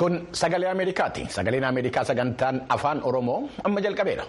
Kun sagalee Ameerikaati. Sagaleen Ameerikaa sagantaan afaan Oromoo amma jalqabeera.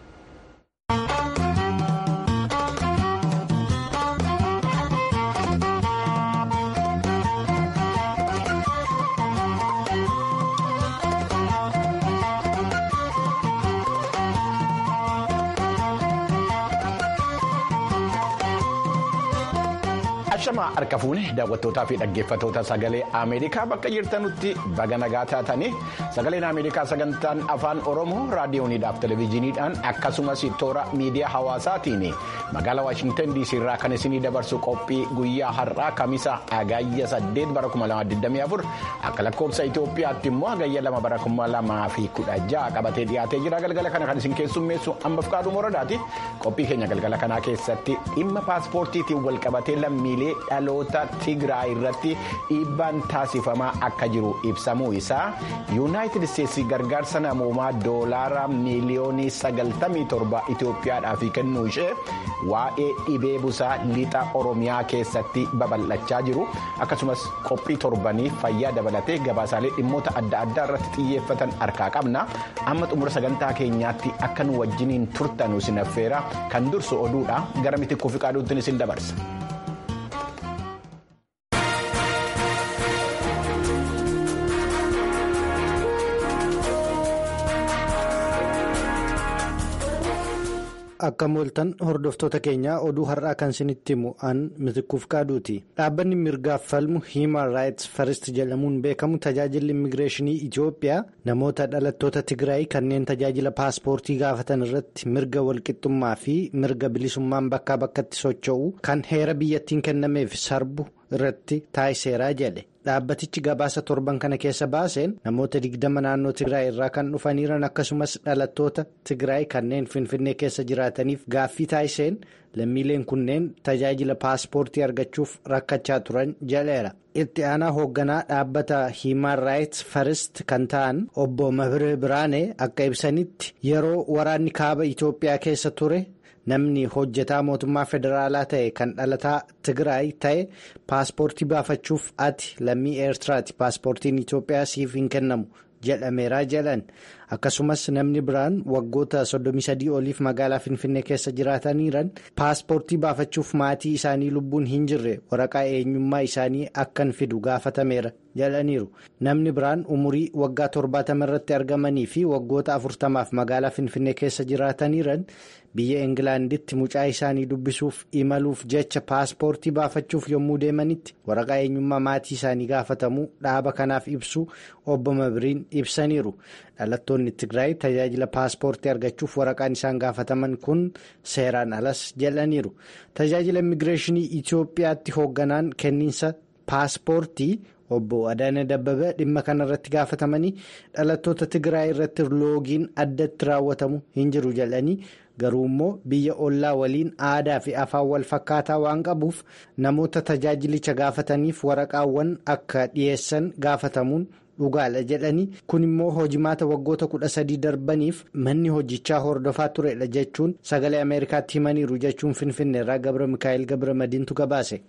Ashamaa harka fuune daawwattootaa fi dhaggeeffattoota sagalee Ameerikaa bakka jirtanutti baga nagaa taatanii sagaleen Ameerikaa sagantaan afaan Oromoo raadiyooniidhaaf televezyiiniidhaan akkasumas toora miidiyaa hawaasaatiin magaalaa Waashintan DC irraa kan isinii dabarsu qophii guyyaa har'aa kamisa hagayya 8 bara 2024 akka lakkoofsa Itoophiyaatti immoo hagayya 2 bara 2016 qabatee dhiyaatee jira galgala kana kan isin keessummeessu amma Fqaaduu Moradaati qophii keenya galgala kanaa keessatti dhimma paaspoortiitiin walqabatee lammiilee. dhaloota Tigraay irratti dhiibbaan taasifamaa akka jiru ibsamuu isaa yuunaayitid isteetsi gargaarsa namoomaa doolaara miiliyoonii 97 Itoophiyaadhaaf kennuu ishee waa'ee dhibee busaa lixa Oromiyaa keessatti babal'achaa jiru akkasumas qophii torbanii fayyaa dabalatee gabaasaalee dhimmoota adda addaa irratti xiyyeeffatan harkaa qabna amma xumura sagantaa keenyaatti akka nu wajjiniin turtanu isin affeera kan dursu oduudha gara mitikkuu fi qaaduutti isin dabarsa. Akka mooltan hordoftoota keenyaa oduu har'aa kan isinitti himu an mitikkuuf qaaduuti. Dhaabbanni mirgaaf falmu Human Rights First jedhamuun beekamu tajaajilli immigireeshinii Itoophiyaa namoota dhalattoota Tigraay kanneen tajaajila paaspoortii gaafatan irratti mirga walqixxummaa fi mirga bilisummaan bakkaa bakkatti socho'u kan heera biyyattiin kennameef sarbu irratti taasiseeraa jedhe. Dhaabbatichi gabaasa torban kana keessa baaseen namoota digdama naannoo Tigraay irraa kan dhufaniiran akkasumas dhalattoota Tigraay kanneen Finfinnee keessa jiraataniif gaaffii taasiseen lammiileen kunneen tajaajila paaspoortii argachuuf rakkachaa turan jedheera. Itti aanaa hoogganaa dhaabbata Human Rights First kan ta'an obbo Mabiree Biraanee akka ibsanitti yeroo waraanni kaaba Itoophiyaa keessa ture. namni hojjetaa mootummaa federaalaa ta'e kan dhalataa Tigraay ta'e paaspoortii baafachuuf ati lammii eertiraati paaspoortiin Itoophiyaa siif hin kennamu jedhameeraa jedhan akkasumas namni biraan waggoota 33 oliif magaalaa Finfinnee keessa jiraataniiran paaspoortii baafachuuf maatii isaanii lubbuun hin jirre waraqaa eenyummaa isaanii akkan fidu gaafatameera jedhaniiru namni biraan umurii waggaa 70 irratti argamanii fi waggoota 40f magaalaa Finfinnee keessa jiraataniiran. biyya Ingilaanditti mucaa isaanii dubbisuuf imaluuf jecha paaspoortii baafachuuf yommuu deemanitti waraqaa eenyummaa maatii isaanii gaafatamuu dhaaba kanaaf ibsu obbo Mabiriin ibsaniiru. Dhalattoonni Tigraay tajaajila paaspoortii argachuuf waraqaan isaan gaafataman kun seeraan alas jedhaniiru. Tajaajila immigireeshinii Itoophiyaatti hoogganaan kenniinsa paaspoortii. Obbo Adaana Dabbabee dhimma kanarratti gaafatamanii dhalattoota Tigraay irratti loogiin addatti raawwatamu hin jiru jedhanii garuu immoo biyya ollaa waliin aadaa fi afaan wal fakkaataa waan qabuuf namoota tajaajilicha gaafataniif waraqaawwan akka dhiyeessan gaafatamuun dhugaadha jedhanii kun immoo hojimaata waggoota kudha sadii darbaniif manni hojichaa hordofaa turedha jechuun sagalee ameerikaatti himaniiru jechuun finfinneerraa gabra mikaa'el gabra madiintu gabaase.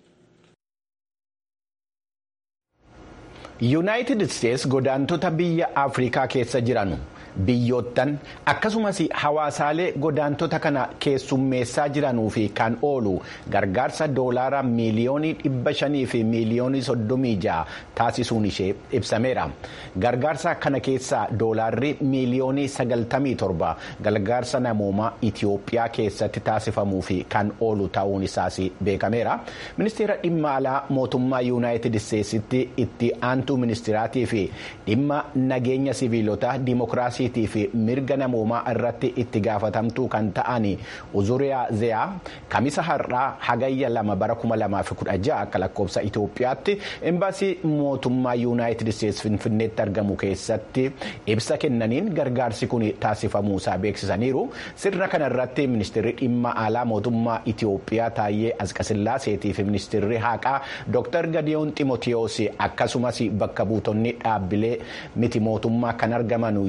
yuunaayitid isteetsi godaantota biyya afrikaa keessa jiran biyyoottan akkasumas hawaasaalee godaantota kana keessummeessaa jiranuu fi kan oolu gargaarsa doolaara miiliyoonii dhibba shanii fi miiliyoonii soddomii ja'a taasisuun ishee ibsameera gargaarsa kana keessaa doolaarri miiliyoonii sagaltamii torba gargaarsa namoomaa itiyoophiyaa keessatti taasifamuu fi kan oolu ta'uun isaas beekameera ministeera dhimma alaa mootummaa yuunaayitid isteetsitti itti aantuu ministeeraatii fi dhimma nageenya siviilotaa dimokiraasii. fi mirga namoomaa irratti itti gaafatamtuu kan ta'an uzuriyaa zeyaa kamisa har'aa hagayya lama bara 2016 akka lakkoofsa Itoophiyaatti embaasii mootummaa yuunaayitid isteetsi finfinneetti argamu keessatti ibsa kennaniin gargaarsi kun taasifamuusaa beeksisaniiru sirna kana irratti ministeerri dhimma alaa mootummaa Itoophiyaa Taayyee Asqasillaaseetii fi ministeerri haqaa Dr. Gadiyoon Ximotiyoos akkasumas bakka buutonni dhaabbilee miti mootummaa kan argaman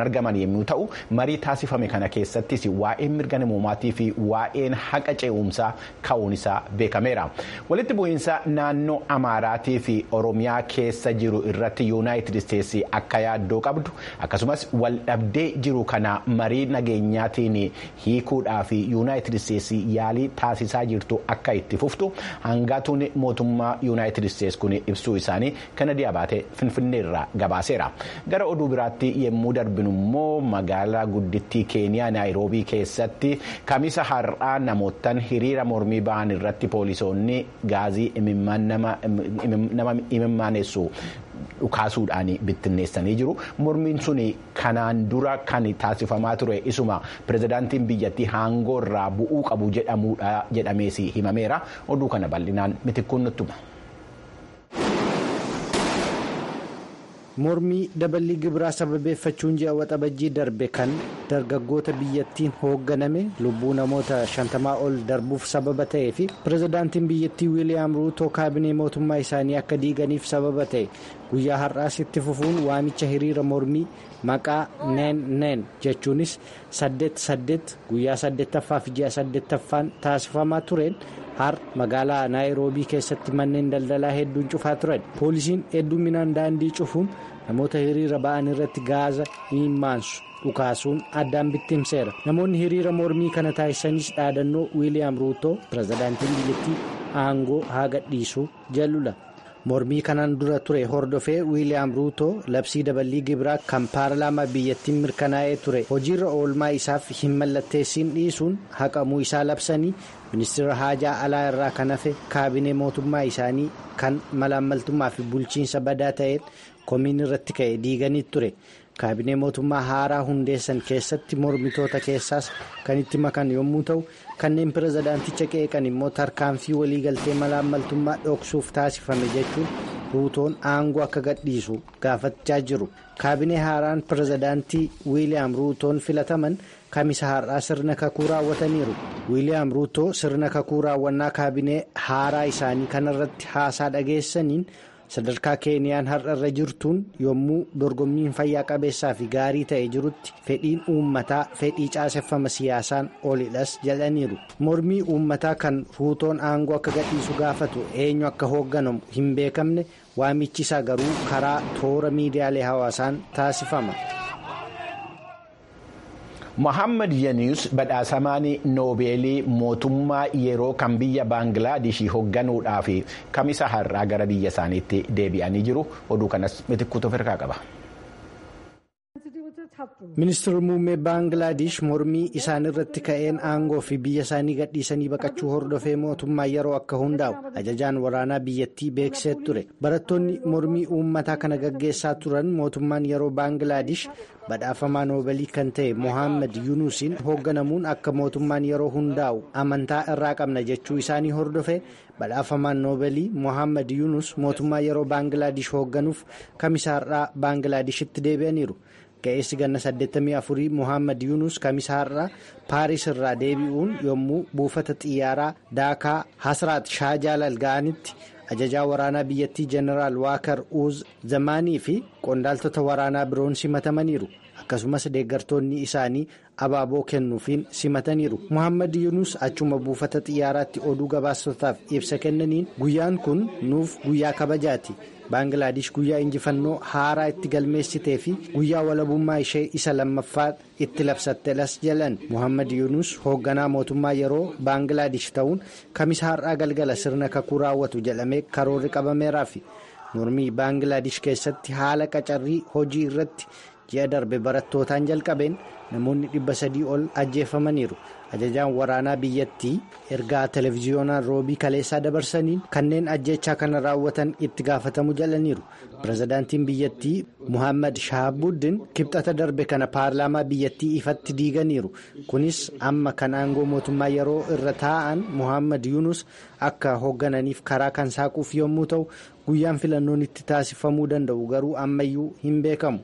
argaman yommuu ta'u marii taasifame kana keessattis waa'een mirga namoomaatii fi waa'een haqa ce'umsaa ka'uun isaa beekameera walitti bu'iinsa naannoo amaaraatii fi oromiyaa keessa jiru irratti yuunaayitid isteetsi akka yaaddoo qabdu akkasumas waldhabdee jiru kana marii nageenyaatiin hiikuudhaa fi yuunaayitid isteetsi yaalii taasisaa jirtu akka itti fuftu hangaatuun mootummaa yuunaayitid isteetsi kun ibsuu isaanii kanadii abaatee finfinneerraa gabaaseera gara oduu biraatti yommuu darbinu immoo magaalaa guddittii keeniyaa naayiroobii keessatti kamisa har'aa namootaan hiriira mormii ba'an irratti poolisoonni gaazii nama imimmaanessu dhukaasuudhaan bittinneessanii jiru mormiin sun kanaan dura kan taasifamaa ture isuma pirezidaantiin biyyattii aangoo irraa bu'uu qabu jedhamees himameera oduu kana bal'inaan mitikkuun nuttuma. mormii daballii gibiraa sababeeffachuun ji'a waxabajjii darbe kan dargaggoota biyyattiin hoogganame lubbuu namoota shantamaa ol darbuuf sababa ta'ee fi pirezidaantiin biyyattii wiiliyaam ruutoo kaabinee mootummaa isaanii akka diiganiif sababa ta'e guyyaa har'aas itti fufuun waamicha hiriira mormii maqaa neen neen jechuunis saddeet saddeet guyyaa saddeettaffaa fi ji'a saddeettaffaan taasifamaa tureen har magaalaa naayiroobii keessatti manneen daldalaa hedduun cufaa turan poolisiin hedduminaan daandii cufuun namoota hiriira ba'an irratti gaaza imimmaansu dhukaasuun addaan bittimseera namoonni hiriira mormii kana taasisanis dhaadannoo wiiliyaam ruutoo pirezidaantiin biyyattii aangoo haa gadhiisuu jalula mormii kanaan dura ture hordofee wiiliyaam ruutoo labsii daballii gibiraa kan paarlaamaa biyyattiin mirkanaa'ee ture hojiirra oolmaa isaaf hin mallatteessiin dhiisuun haqamuu isaa labsanii ministeera haajaa alaa irraa kan hafe kaabinee mootummaa isaanii kan malaammaltummaa fi bulchiinsa badaa ta'een komiin irratti ka'e diiganii ture kaabinee mootummaa haaraa hundeessan keessatti mormitoota keessaas kan itti makan yommuu ta'u kanneen pirezidaanticha qeeqan immoo tarkaanfii waliigaltee malaammaltummaa dhoksuuf taasifame jechuun ruutoon aangoo akka gadhiisu gaafachaa jiru kaabinee haaraan pirezidaantii wiiliyaam ruutoon filataman kamisa har'aa sirna kakuu raawwataniiru wiiliyaam ruutoo sirna kakuu raawwannaa kaabinee haaraa isaanii kanarratti haasaa dhageessaniin sadarkaa keeniyaan har'arra jirtuun yommuu dorgommiin fayyaa qabeessaa fi gaarii ta'e jirutti fedhiin uummataa fedhii caaseffama siyaasaan olidhas jedhaniiru mormii uummataa kan ruutoon aangoo akka gadhiisu gaafatu eenyu akka hoogganamu hin beekamne waamichi isaa garuu karaa toora miidiyaalee hawaasaan taasifama. Mohaammed Yunus badhaasamaan noobeelii mootummaa yeroo kan biyya baangilaadesh hoogganuudhaaf kamisa har'aa gara biyya isaaniitti deebi'anii jiru oduu kanas mitikkuutu firkaa qaba. ministeerri muummee baangilaadesh mormii isaan irratti ka'een aangoo fi biyya isaanii gadhiisanii baqachuu hordofee mootummaa yeroo akka hundaa'u ajajaan waraanaa biyyattii beeksisee ture barattoonni mormii uummataa kana gaggeessaa turan mootummaan yeroo baangilaadesh badhaafamaa noobalii kan ta'e mohaammed yunusiin hoogganamuun akka mootummaan yeroo hundaa'u amantaa irraa qabna jechuu isaanii hordofe badhaafamaan noobalii mohaammed yunus mootummaa yeroo baangilaadesh hoogganuuf kamisaarraa baangilaadeshitti deebi'aniiru. ga'eessi ganna 84 mohaammed yunus kamisa har'aa paaris irraa deebi'uun yommuu buufata xiyyaaraa daakaa hasraat shaajaalal ga'anitti ajajaa waraanaa biyyattii jeneraal waakar uuz zamaanii fi qondaaltota waraanaa biroon simatamaniiru akkasumas deeggartoonni isaanii abaaboo kennuufiin simataniiru mohaammed yunus achuma buufata xiyyaaraatti oduu gabaasotaaf ibsa kennaniin guyyaan kun nuuf guyyaa kabajaati. baangilaadesh guyyaa injifannoo haaraa itti galmeessitee fi guyyaa walabummaa ishee isa lammaffaa itti labsattelas jedhan mohaammed yunus hoogganaa mootummaa yeroo baangilaadesh ta'uun kamisa har'aa galgala sirna kakuu raawwatu jedhamee karoorri qabameeraafi mormii baangilaadesh keessatti haala qacarrii hojii irratti ji'a darbe barattootaan jalqabeen namoonni dhibba sadii ol ajjeefamaniiru. ajajaan waraanaa biyyattii ergaa televiziyoonaan roobii kaleessaa dabarsaniin kanneen ajjechaa kana raawwatan itti gaafatamu jalaniiru pirezidaantiin biyyattii muhammad shaabuddin kibxata darbe kana paarlaamaa biyyattii ifatti diiganiiru kunis amma kan aangoo mootummaa yeroo irra taa'an muhammad yunus akka hooggananiif karaa kan saaquuf yommuu ta'u guyyaan filannoon itti taasifamuu danda'u garuu ammayyuu hin beekamu.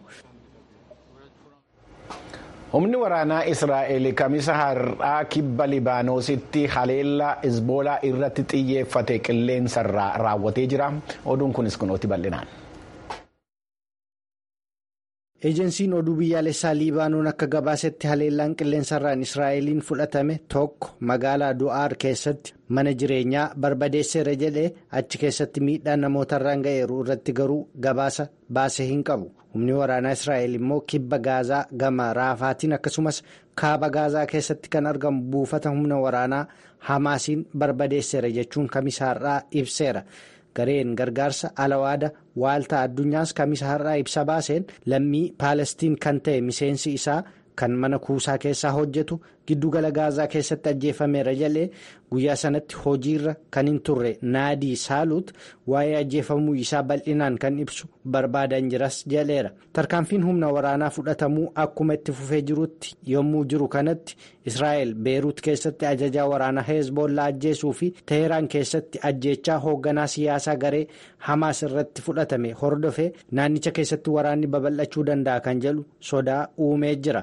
humni waraanaa israa'el kamisa har'aa kibba libaanoositti haleellaa hizboolaa irratti xiyyeeffate qilleensarraa raawwatee jira oduun kunis kunooti bal'inaan. eejensiin oduu biyyaalessaa liibaanoon akka gabaasetti haleellaan qilleensarraan israa'eliin fudhatame tokko magaalaa du'aar keessatti mana jireenyaa barbadeesseera jedhee achi keessatti miidhaa namootarraan ga'eeru irratti garuu gabaasa baasee hin qabu humni waraanaa israa'el immoo kibba gaazaa gama raafaatiin akkasumas kaaba gaazaa keessatti kan argamu buufata humna waraanaa hamaasiin barbadeesseera jechuun kamisaarraa ibseera. gareen gargaarsa alawaada waaltaa addunyaas kamisa har'aa ibsa baaseen lammii paalestiin kan ta'e miseensi isaa kan mana kuusaa keessaa hojjetu giddugala gaazaa keessatti ajjeefameera jedhee guyyaa sanatti hojiirra kan hin turre naadii saaluut waa'ee ajjeefamuu isaa bal'inaan kan ibsu barbaadan jiras jedheera tarkaanfiin humna waraanaa fudhatamuu akkuma itti fufee jirutti yommuu jiru kanatti israa'el beeruut keessatti ajajaa waraanaa heezboollaa ajjeesuu fi teheraan keessatti ajjeechaa hoogganaa siyaasaa garee hamaas irratti fudhatame hordofee naannicha keessatti waraanni babal'achuu danda'a kan jedhu sodaa uumee jira.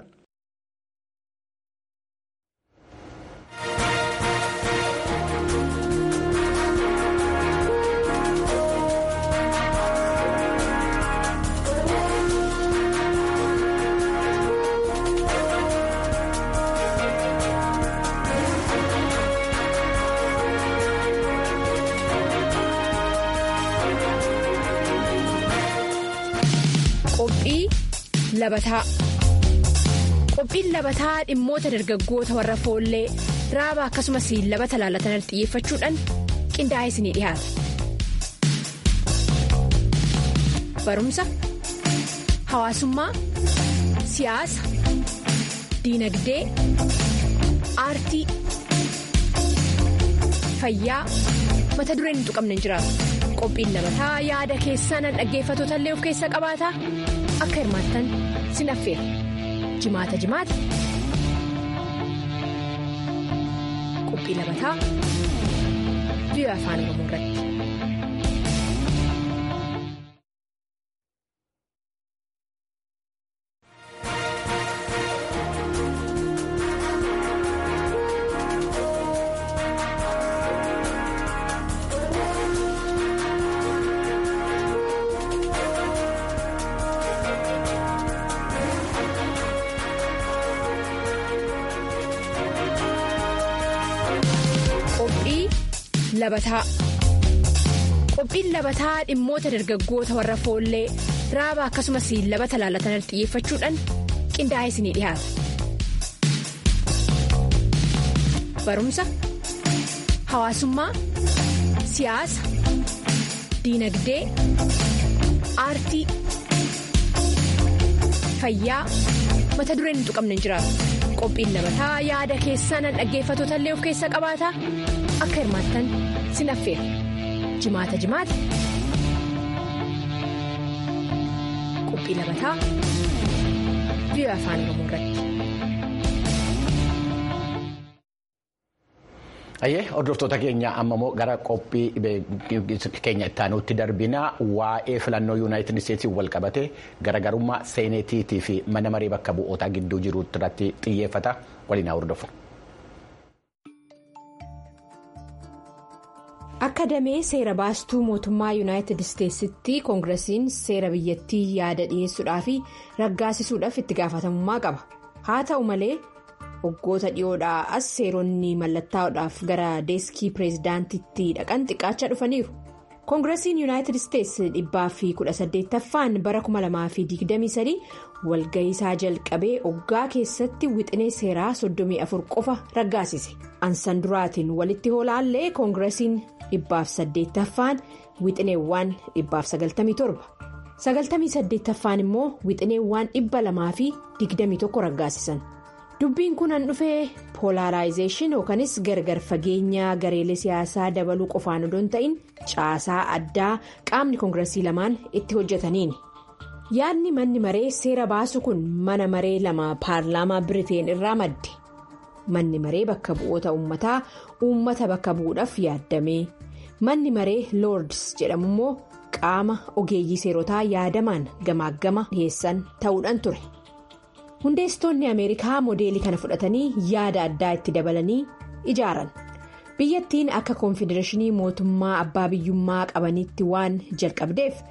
Qophii labataa Qophiin labataa dhimmoota dargaggoota warra foollee raaba akkasumas labata laalatan xiyyeeffachuudhaan qindaa'ee isinii dhiyaata. Barumsa, hawaasummaa, siyaasa, diinagdee, aartii, fayyaa mata dureen hin tuqamne hin jiraatu. Qophiin labataa yaada keessan dhaggeeffatoota illee of keessa qabaata akka hirmaattan sin affeera jimaata jimaata qophii labataa biyya afaan oromoo irratti. Labataa Qophiin labataa dhimmoota dargaggoota warra foollee raaba akkasumas labata laalatan xiyyeeffachuudhaan qindaa'ee isinii dhiyaata. Barumsa, hawaasummaa, siyaasa, diinagdee, aartii, fayyaa mata dureen hin tuqamne hin jiraatu. Qophiin labataa yaada keessan dhaggeeffatoota illee of keessa qabaata akka hirmaattan sin affeera jimaata jimaata qophii labataa biyya afaan oromoo irratti. Ayyee hordoftoota keenya amma immoo gara qophii keenya itti aanutti darbina waa'ee filannoo yuunaayitid isteetsiin wal qabate garaagarummaa seenetiitii fi mana maree bakka bu'ootaa gidduu jiru irratti xiyyeeffata waliin haa hordofu. Akka damee seera baastuu mootummaa yuunaayitid isteetsitti koongiresiin seera biyyattii yaada dhiyeessuudhaa fi raggaasisuudhaaf itti gaafatamummaa qaba. Haa ta'u malee waggoota dhiyoodhaa as seeronni mallattaa'uudhaaf gara deeskii pireezidaantitti dhaqan xiqqaachaa dhufaniiru. koongiresiin yuunaayitid isteetsi dhibbaa fi kudha saddeettaffaan bara 2023 walga'iisaa jalqabee oggaa keessatti wixinee seeraa 34 qofa raggaasise. ansan duraatiin walitti hoolaallee koongiresiin dhibbaaf saddeettaffaan wixineewwan dhibbaaf 97 98ffaan immoo wixineewwan dhibba lamaa fi 21 raggaasisan. dubbiin kun an dhufee poolaaraayizeeshin yookanis gargar fageenya gareelee siyaasaa dabaluu qofaan odoo hin ta'in caasaa addaa qaamni koongiresii lamaan itti hojjetaniini. yaadni manni maree seera baasu kun mana maree lama paarlaamaa biriteen irraa madde manni maree bakka bu'oota uummataa uummata bakka bu'uudhaaf yaaddame manni maree loords jedhamu immoo qaama ogeeyyii seerotaa yaadamaan gamaaggama dhiyeessan ta'uudhaan ture. hundeessitoonni ameerikaa moodeelii kana fudhatanii yaada addaa itti dabalanii ijaaran biyyattiin akka koonfedereeshinii mootummaa abbaa biyyummaa qabanitti waan jalqabdeef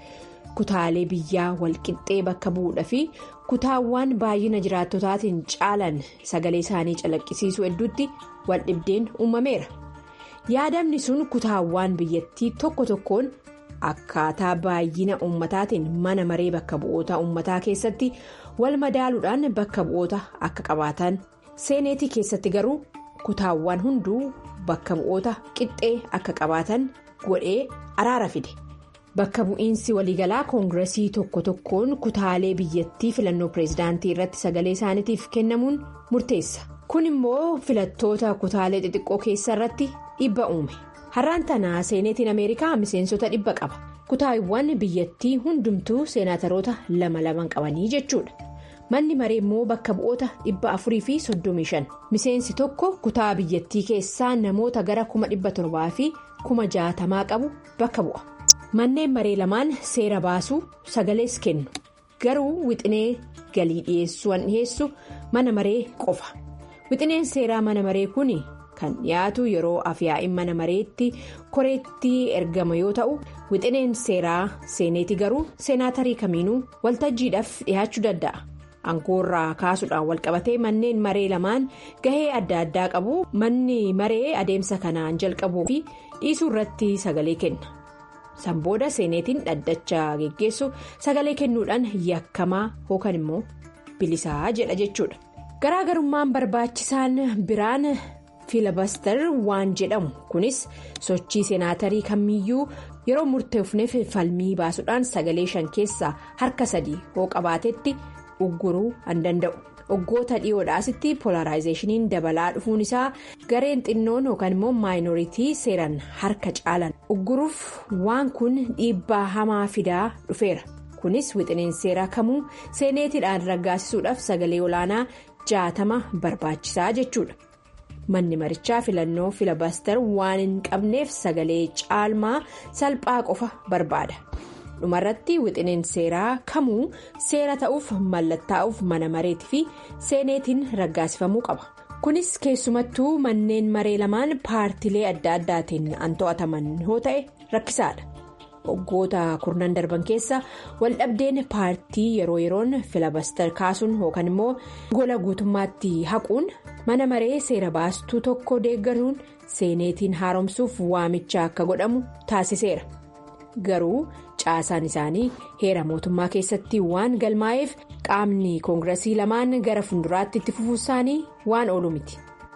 kutaalee biyyaa walqixxee bakka bu'uudha fi kutaawwan baay'ina jiraattotaatiin caalan sagalee isaanii calaqqisiisuu hedduutti waldhibdeen uumameera. yaadamni sun kutaawwan biyyattii tokko tokkoon akkaataa baay'ina uummataatiin mana maree bakka bu'oota uummataa keessatti wal madaaluudhaan bakka bu'oota akka qabaatan seeneetii keessatti garuu kutaawwan hunduu bakka bu'oota qixxee akka qabaatan godhee araara fide bakka bu'iinsi waliigalaa koongiresii tokko tokkoon kutaalee biyyattii filannoo pireezidaantii irratti sagalee isaaniitiif kennamuun murteessa kun immoo filattoota kutaalee xixiqqoo keessa irratti dhibba uume har'aan tanaa seeneetiin ameerikaa miseensota dhibba qaba kutaawwan biyyattii hundumtuu seenaataroota lama laman qabanii jechuudha manni maree immoo bakka bu'oota dhibba afurii fi soddomii shan miseensi tokko kutaa biyyattii keessaa namoota gara kuma dhibba torbaa fi kuma jaatamaa qabu bakka bu'a manneen maree lamaan seera baasuu sagalees kennu garuu wixinee galii dhiyeessuun dhiyeessu mana maree qofa wixineen seeraa mana maree kun. kan dhiyaatu yeroo afyaa'in mana mareetti koreetti ergama yoo ta'u wixineen seeraa seeneeti garuu seenaatarii kamiinuu waltajjiidhaaf dhiyaachuu danda'a aangoorraa kaasuudhaan walqabatee manneen maree lamaan gahee adda addaa qabu manni maree adeemsa kanaan jalqabuu fi dhiisuu irratti sagalee kenna san booda seeneetiin dhaddacha geggeessu sagalee kennuudhaan yakkamaa yookaan immoo bilisaa jedha jechuudha garaagarummaan barbaachisaan biraan. fiilabaster waan jedhamu kunis sochii seenaatarii kamiyyuu yeroo murteefneef falmii baasuudhaan sagalee shan keessaa harka sadii hoo qabaatetti ugguruu an danda'u waggoota dhiyoodhaasitti polaraayizeeshiniin dabalaa dhufuun isaa gareen xinnoon yookaan immoo maayinoritii seeran harka caalan ugguruuf waan kun dhiibbaa hamaa fidaa dhufeera kunis wixineen seeraa kamuu seeneetiidhaan raggaasisuudhaaf sagalee olaanaa jaatama barbaachisaa jechuudha. manni marichaa filannoo filabaster waan hin qabneef sagalee caalmaa salphaa qofa barbaada dhumarratti wixineen seeraa kamuu seera ta'uuf mallattaa'uuf mana mareetii fi seeneetiin raggaasifamuu qaba kunis keessumattuu manneen maree lamaan paartilee adda addaatiin an to'ataman yoo ta'e rakkisaadha waggoota kurnan darban keessa waldhabdeen paartii yeroo yeroon filabaster kaasuun yookaan immoo gola guutummaatti haquun. mana maree seera baastuu tokko deeggaruun seeneetiin haaromsuuf waamicha akka godhamu taasiseera garuu caasaan isaanii heera mootummaa keessatti waan galmaa'eef qaamni koongiresii lamaan gara fuulduraatti itti fufuu isaanii waan oolu miti.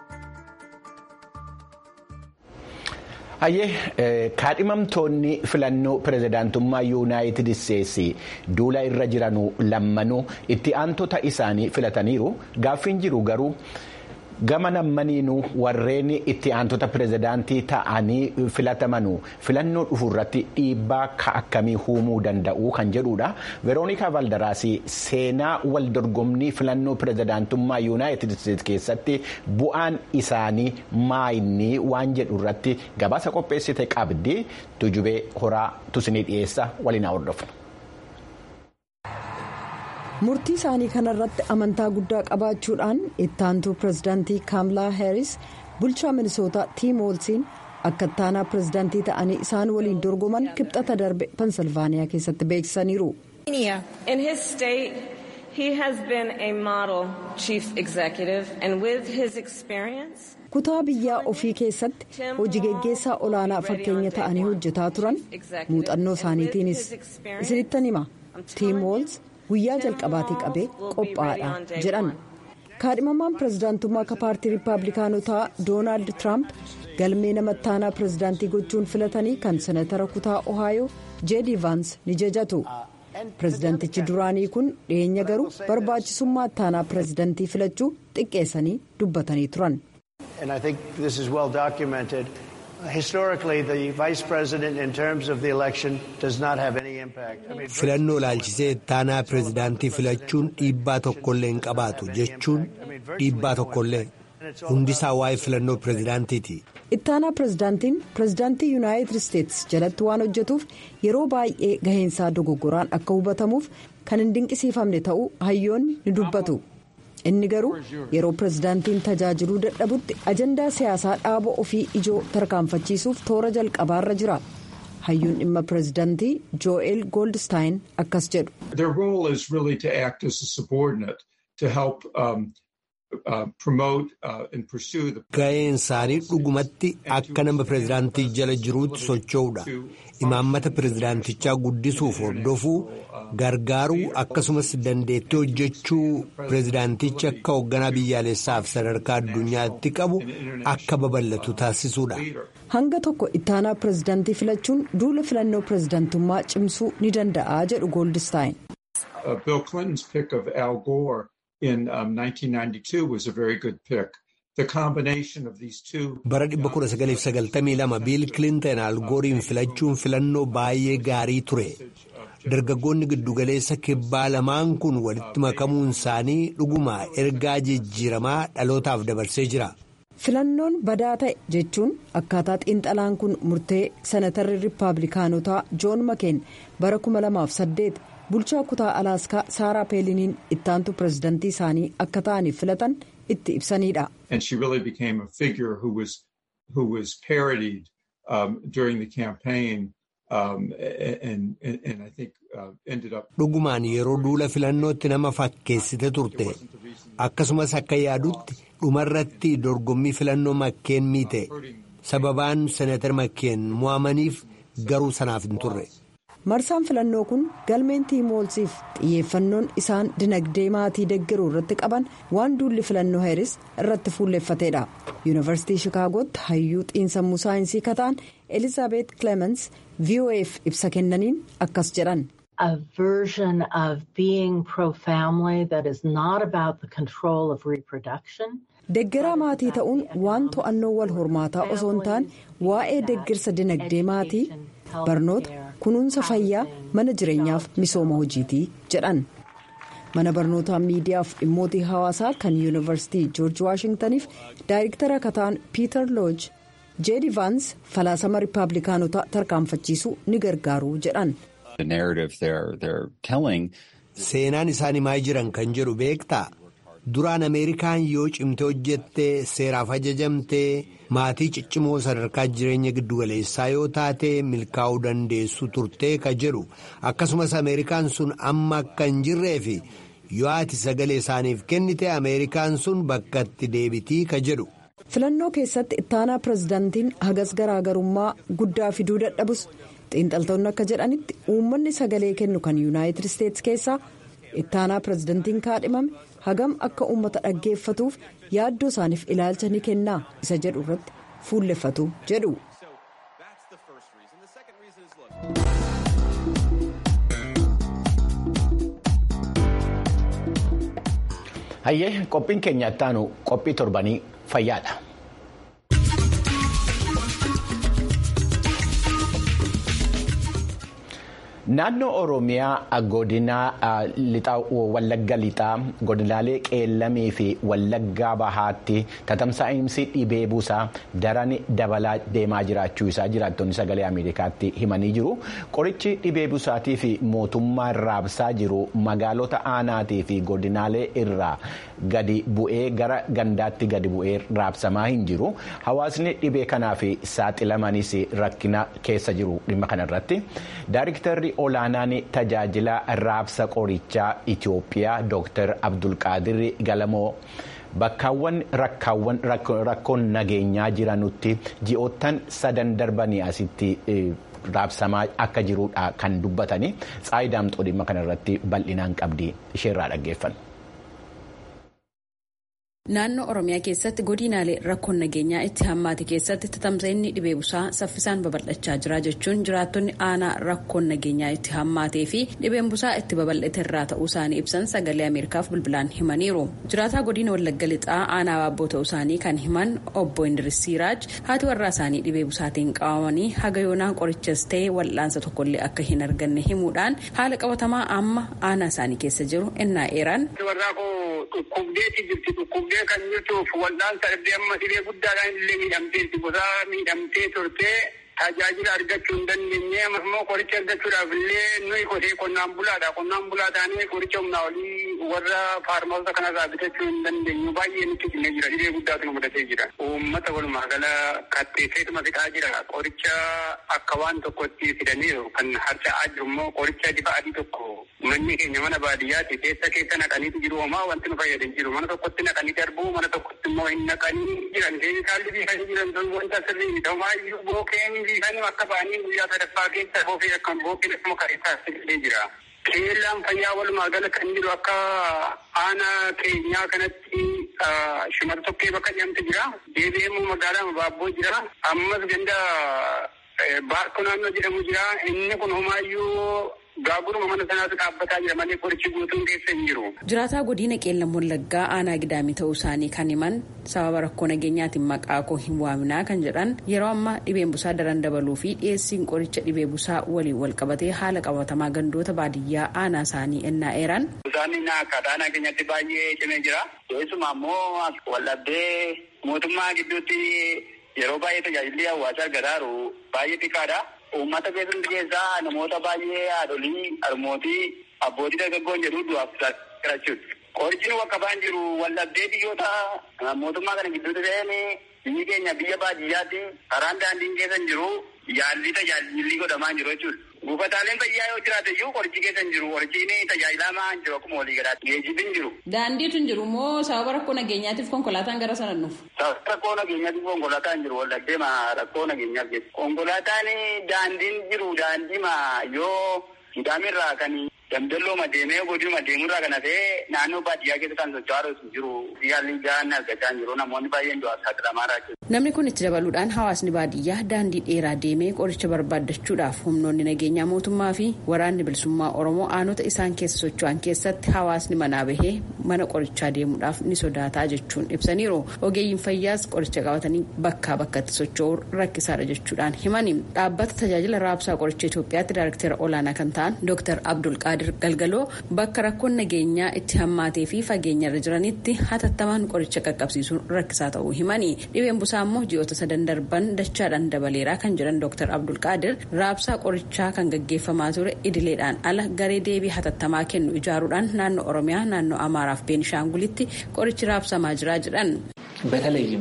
hayyee kaadhimamtoonni filannoo pirezidaantummaa yuunaayitid isteetsi duula irra jiran lammanuu itti aantota isaanii filataniiru gaaffiin jiru garuu. gama lammaniinuu warreen itti aantota pirezidaantii ta'anii filatamanuu filannoo dhufu irratti dhiibbaa akkamii uumuu danda'u kan jedhudha veroonikaa valdaraasii seenaa waldorgomnii filannoo pirezidaantummaa yuunaayitid isteetsi keessatti bu'aan isaanii maayinii waan jedhu irratti gabaasa qopheessite qabdi tujubee horaa tusinii dhiyeessa waliin hordofna. murtii isaanii kanarratti amantaa guddaa qabaachuudhaan ittaantuu pirezidaantii kaamlaa heeris bulchaa minisootaa tiim woolsiin akka ittaanaa pirezidaantii ta'anii isaan waliin dorgoman kibxata darbe pensilvaaniyaa keessatti beeksisaniiru. kutaa biyyaa ofii keessatti hojii geggeessaa olaanaa fakkeenya ta'anii hojjetaa turan muuxannoo isaaniitiinis isinittan hima tiim woolz guyyaa jalqabaatii qabee qophaa'aadha jedhan kaadhimamaan pirezidaantummaa akka paartii riippaabilikaanotaa doonaald tiraamp galmee nama ittaanaa pirezidaantii gochuun filatanii kan senatara kutaa ohaayoo jeedi vaans ni jajatu pirezidaantichi duraanii kun dhiyeenya garuu barbaachisummaa ittaanaa pirezidaantii filachuu xiqqeessanii dubbatanii turan. filannoo ilaalchisee ittaanaa pirezidaantii filachuun dhiibbaa tokkollee hin qabaatu jechuun dhiibbaa tokkollee hundisaa waa'ee filannoo pirezidaantiiti. ittaanaa pirezidaantiin pirezidaantii yuunaayitid isteetsi jalatti waan hojjetuuf yeroo baay'ee gaheensaa dogoggoraan akka hubatamuuf kan hin dinqisiifamne ta'uu hayyoonni ni dubbatu. inni garuu yeroo pirezidaantiin tajaajiluu dadhabutti ajandaa siyaasaa dhaaba ofii ijoo tarkaanfachiisuuf toora jalqabaarra jira hayyuun dhimma pireezidantii jo'eel gooldstaayin akkas jedhu. Their role is really to act as a subordinate to help um, uh, promote uh, and pursue the. Ga'een isaanii dhugumatti akka nama pireezidaantii jala jiruutti socho'uudha. Imaammata pireezidaantichaa guddisuuf hordofuu gargaaruu akkasumas dandeettii hojjechuu pireezidaantichi akka hoogganaa biyyaalessaaf sadarkaa addunyaatti qabu akka babal'atu taasisuudha. hanga tokko ittaanaa pireezidaantii filachuun duula filannoo pireezidaantummaa cimsuu ni danda'a jedhu gooldistaayin. Bill Clinton's pick of Al Gore in um, 1992 was a very good pick. The combination of these two. Bara 1992 Biil Kilinton Algooriin filachuun filannoo baay'ee gaarii ture. Dargaggoonni giddugaleessa kibbaa lamaan kun walitti makamuun isaanii dhuguma ergaa jijjiiramaa dhalootaaf dabarsee jira. filannoon badaa ta'e jechuun akkaataa xiinxalaan kun murtee senatarri riippaabilikaanotaa joon makeen bara 2008 bulchaa kutaa alaaskaa saaraa peeliniin ittaantu pireezidantii isaanii akka ta'aniif filatan itti ibsanidha. And she really became a figure who was, who was parodied um, during the campaign. Um, and, and, and I think uh, ended up. Dhugumaan yeroo duula filannootti nama fakkeessite turte akkasumas akka yaadutti dhumarratti dorgommii filannoo makkeen miite sababaan senatar makkeen mo'amaniif garuu sanaaf hin turre. marsaan filannoo kun galmeen tiimoolsiif xiyyeeffannoon isaan dinagdee maatii deggeruu irratti qaban waan duulli filannoo heeris irratti fuulleeffateedha yuunivarsiitii shikaagootti hayyuu xiinsammuu saayinsii kataan elizaabeet clemens voaf ibsa kennaniin akkas jedhan. a version of being pro-family that is not about the control of reproduction. Deggeraa maatii ta'uun waan to'annoo wal hormaataa osoo hin taane waa'ee deggirsa dinagdee maatii barnoota kunuunsa fayyaa mana jireenyaaf misooma hojiitii jedhan. Mana barnootaa miidiyaaf dhimmootii hawaasaa kan yuunivarsiitii joorji waashingtaniif daayirektara kataan piiter looj jeedi vaans falaasama riippaabilikaanotaa tarkaanfachiisuu ni gargaaru jedhan. Seenaan isaan himaa jiran kan jedhu beektaa duraan Ameerikaan yoo cimte hojjettee seeraaf ajajamtee maatii ciccimoo sadarkaa jireenya giddugaleessaa yoo taate milkaa'uu dandeessu turtee ka jedhu akkasumas Ameerikaan sun amma akka hin jirree fi yoo ati sagalee isaaniif kennite Ameerikaan sun bakka itti deebitii ka jedhu. Filannoo keessatti ittaanaa pireezidaantiin hagas garaagarummaa guddaa fiduu dadhabus. xiinxaltoonni akka jedhanitti uummanni sagalee kennu kan yuunaayitid isteetsi keessaa ittaanaa pireezidantiin kaadhimame hagam akka uummata dhaggeeffatuuf yaaddoo isaaniif ilaalcha ni kennaa isa jedhu irratti fuulleffatu jedhu. hayyee qophiin keenya ittaanu qophii torbanii fayyaadha. naannoo oromiyaa godina wallagga lixaa godinaalee qeellamii fi wallaggaa bahaatti tatamsaa'insi dhibee buusaa daran dabalaa deemaa jiraachuu isaa jiraattonni sagalee ameerikaatti himanii jiru qorichi dhibee busaatii fi mootummaan raabsaa jiru magaalota aanaatii fi godinaalee irraa gadi bu'ee gara gandaatti gadi bu'ee raabsamaa hin jiru hawaasni dhibee kanaaf saaxilamanis rakkina keessa jiru dhimma kanarratti daayiriktarri olaanaan tajaajila raabsa qorichaa Itoophiyaa Dr. Abdulqaadir Galamoo bakkaawwan rakkoon nageenyaa jiranutti ji'oottan sadan darbanii asitti raabsamaa akka jirudha kan dubbatanii tsaayidaamxoo dhimma kanarratti bal'inaan qabdi isheerraa dhaggeeffanna. Naannoo Oromiyaa keessatti godinaalee rakkoon nageenyaa itti hammaate keessatti tatamsa'inni dhibee busaa saffisaan babal'achaa jira jechuun jiraattonni aanaa rakkoon nageenyaa itti hammaatee fi dhibeen busaa itti babal'ate irraa ta'uu isaanii ibsan sagalee Ameerikaaf bilbilaan himaniiru. Jiraataa godina Wallagga Lixaa aanaa baabboo ta'uu isaanii kan himan obbo Indiris Siiraaj haati warraa isaanii dhibee busaatiin qabamanii haga yoonaa qorichas ta'e wal'aansa tokkollee akka hin arganne himuudhaan haala qabatamaa amma aanaa isaanii keessa jiru ennaa eeran. Dhukkubdeetti jirti dhukkubdee kan jirtuuf wal'aansa dhabdee amma siree guddaadhaan illee miidhamteetti gosaa miidhamtee turtee tajaajila argachuu hin dandeenye immoo qoricha argachuudhaaf illee nuyi qotee qonnaan bulaadha qonnaan bulaa taanee qoricha humnaa olii warra faarmaasota kanarraa bitachuu hin dandeenyu baay'ee nutti cimee jira dhibee guddaatu nu mudatee jira uummata walumaa gala katteesseetuma fixaa jira qoricha akka waan tokkotti fidaniiru kan harca'aa jiru immoo qoricha bifa adii tokko manni keenya mana baadiyyaatti keessa keessa naqaniitu jiru homaa wanti nu fayyadan jiru mana tokkotti naqanii darbuu mana tokkotti immoo hin naqanii jiran keemikaalli biifanii jiran sun wanta sirrii miti homaayyuu bookeen biifanii akka ba'anii guyyaa sadaffaa keessa bookee akkam bookeen akkuma kareessaa sirrii jira. Keellaan fayyaa walumaa gala kan jiru akka aanaa keenyaa kanatti shimar tokkee bakka jedhamtu jira. Deebi'eemmoo magaalaa Baabboo jira. Ammas ganda baarko naannoo jedhamu jira. Inni kun homaayyuu gaaguruma mana sanaatu dhaabbataa jira malee qorichi guutuun keessa hin jiru. Jiraataa godina qeellam wallaggaa aanaa gidaamii ta'uu isaanii kan himan sababa rakkoo nageenyaatiin maqaa koo hin waaminaa kan jedhan yeroo ammaa dhibeen busaa daran dabaluu fi dhiyeessiin qoricha dhibee busaa waliin wal qabatee haala qabatamaa gandoota baadiyyaa aanaa isaanii ennaa eeran. Busaan akkaataa aanaa keenyatti baay'ee cimee jira. Keessumaa immoo waldhabdee mootummaa gidduutti yeroo baay'ee tajaajilli hawaasa argataaru baay'ee xiqqaadha. Uummata keessatti keessaa namoota baay'ee haadholii, harmootii, abbootii dargaggoon jedhu du'aaf jirachuudha. Qorichi nu bakka ba'an jiru waldhabdee biyyoota mootummaa kana gidduutti ta'een biyyi keenya biyya baadiyyaatti karaan daandiin keessa hin jiru yaalli tajaajilli godhamaa hin jiru jechuudha. Buufataaleen fayyaa yoo jiraate iyyuu qorichi keessa hin jiru. Qorichiin tajaajilamaa hin jiru akkuma walii galaatti. Geejjibni hin jiru. Daandiitu hin jiru moo sababa rakkoo nageenyaatiif konkolaataan gara sana dhufu? Sababa rakkoo nageenyaatiif konkolaataan hin jiru. Waldhabdee rakkoo nageenyaaf jechuudha. Konkolaataan daandiin jiru daandii yoo hidhaamirraa kan damdallooma deemee godinuma deemurraa kan hafee naannoo baadiyyaa keessa kan socho'aa jiru. Yaalli gahaan argachaa hin jiru. Namoonni baay'een du'aaf saaxilamaa jiru. Namni kun itti dabaluudhaan hawaasni baadiyyaa daandii dheeraa deemee qoricha barbaaddachuudhaaf humnoonni nageenyaa mootummaa fi waraanni bilisummaa Oromoo aanota isaan keessa socho'an keessatti hawaasni manaa bahee mana qorichaa deemuudhaaf ni sodaataa jechuun ibsaniiru. Ogeeyyiin fayyaas qoricha qabatanii bakkaa bakkatti socho'uu rakkisaadha jechuudhaan himani. Dhaabbata tajaajila raabsaa qoricha Itoophiyaatti daayirektara olaanaa kan ta'an Dr. Abdul Qaadir Galgaloo bakka rakkoon nageenyaa itti hammaatee fi fageenyarra jiranitti hatattamaan qoricha qaqqabsiisuun rakkisaa ta'uu himani. Dhibeen busaa immoo ji'oota sadan darban dachaadhaan dabaleeraa kan jedhan Dr. Abdul Qaadir raabsaa qorichaa kan gaggeeffamaa ture idileedhaan ala garee deebii hatattamaa kennu ijaaruudhaan naannoo Oromiyaa naannoo Amaaraa fi Beenishaangulitti qorichi raabsamaa jira jedhan. በተለይም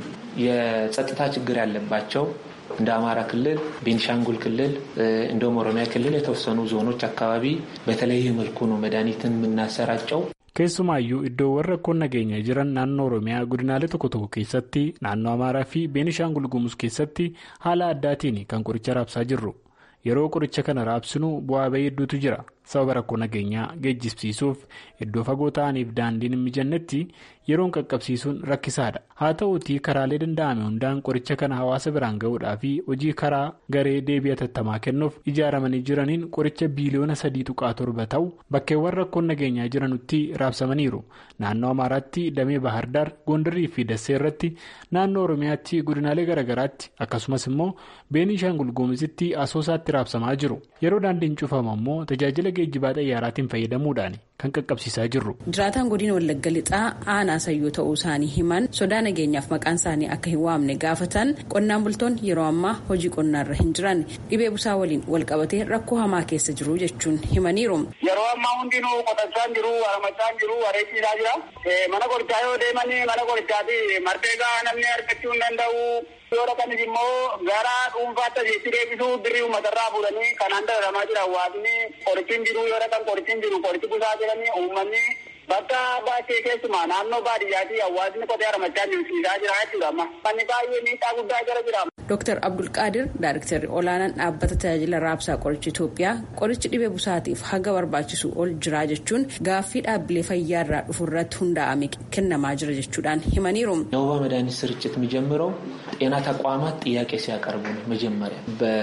የጸጥታ ችግር ያለባቸው እንደ አማራ ክልል፣ ቤኒሻንጉል ክልል እንደውም ኦሮሚያ ክልል የተወሰኑ ዞኖች አካባቢ በተለየ መልኩ ነው መድኃኒትን የምናሰራጨው። keessumaayyuu iddoowwan rakkoon nageenya jiran naannoo oromiyaa godinaalee tokko tokko keessatti naannoo amaaraa fi beenishaangul gumuz keessatti haala addaatiin kan qoricha raabsaa jirru yeroo qoricha kana raabsinu bu'aa bahii hedduutu jira sababa rakkoo nageenyaa geejjibsiisuuf iddoo fagoo ta'aniif daandiin hin mijannetti yeroon qaqqabsiisuun rakkisaadha haa ta'uutii karaalee danda'ame hundaan qoricha kana hawaasa biraan ga'uudhaa fi hojii karaa garee deebii hatattamaa kennuuf ijaaramanii jiraniin qoricha biiliyoona sadii tuqaa torba ta'u bakkeewwan rakkoon nageenyaa jiranutti raabsamaniiru naannoo amaaraatti damee bahardaar gondarii fi dassee irratti naannoo oromiyaatti godinaalee garaagaraatti akkasumas immoo beenishaangul guumuzitti asoosaatti raabsamaa jiru yeroo daandiin cufamu immoo tajaajila geejjibaa xayyaaraatiin fayyadamuudhaan kan qaqqabsiisaa jirru. jiraataan godina wallagga lixaa aanaa sayyoo ta'uu isaanii himan sodaa nageenyaaf maqaan isaanii akka hin waamne gaafatan qonnaan bultoonni yeroo ammaa hojii qonnaarra hin jiran dhibee busaa waliin wal qabatee rakkoo hamaa keessa jiru jechuun himaniiru. yeroo ammaa hundinuu qotachaa jiru haramachaa jiru wareechisaa jira mana qorichaa yoo deemanii mana qorichaati martee gahaa namni argachuu hin danda'u. yoo dhaqanis immoo gara dhuunfaatti asitti deebisuu birrii uummatarraa fuudhanii kanaan dalalamaa jira hawaasni qorichiin jiru yoo dhaqan qorichiin jiru qorichi busaa jedhanii uummanni bakka baay'ee keessumaa naannoo baadiyyaatti hawaasni qotee haramachaa jirsiisaa jira jechuudha amma manni baay'ee miidhaa guddaa jala jira. Dr. Abdulqaadir Daayirektarri olaanaan dhaabbata tajaajila raabsaa qoricha Itoophiyaa qorichi dhibee busaatiif haga barbaachisu ol jira jechuun gaaffii dhaabbilee fayyaarraa dhufu irratti hundaa'ame kennamaa jira jechuudhaan himaniiru. የወባ መድኃኒት ስርጭት የሚጀምረው ጤና ተቋማት ጥያቄ ሲያቀርቡ ነው። መጀመሪያ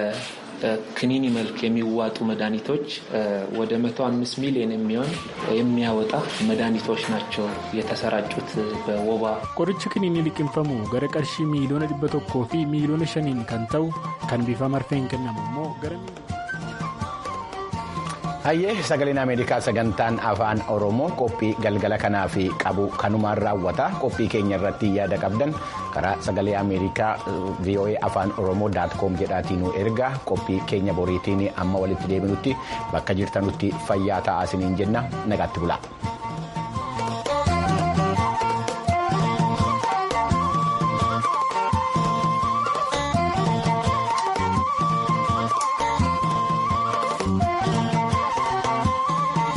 በክኒኒ መልክ የሚዋጡ መድኃኒቶች ወደ መቶ አምስት ሚሊዮን የሚሆን የሚያወጣ መድኃኒቶች ናቸው የተሰራጩት በወባ qorichi kiniinii liqinfamu gara qarshii miiliyoona dhibba tokkoo fi miiliyoona shaniin kan ta'u kan bifa marfeen kennamu immoo gara. hayyee sagaleen ameerikaa sagantaan afaan oromoo qophii galgala kanaaf qabu kanumaan raawwata qophii keenya irratti yaada qabdan karaa sagalee ameerikaa voa afaan oromoo daat koom jedhaatiin ergaa qophii keenya boriitiin amma walitti deebinutti bakka jirtanutti fayyaa ta'aa isiniin jenna nagaatti bulaa.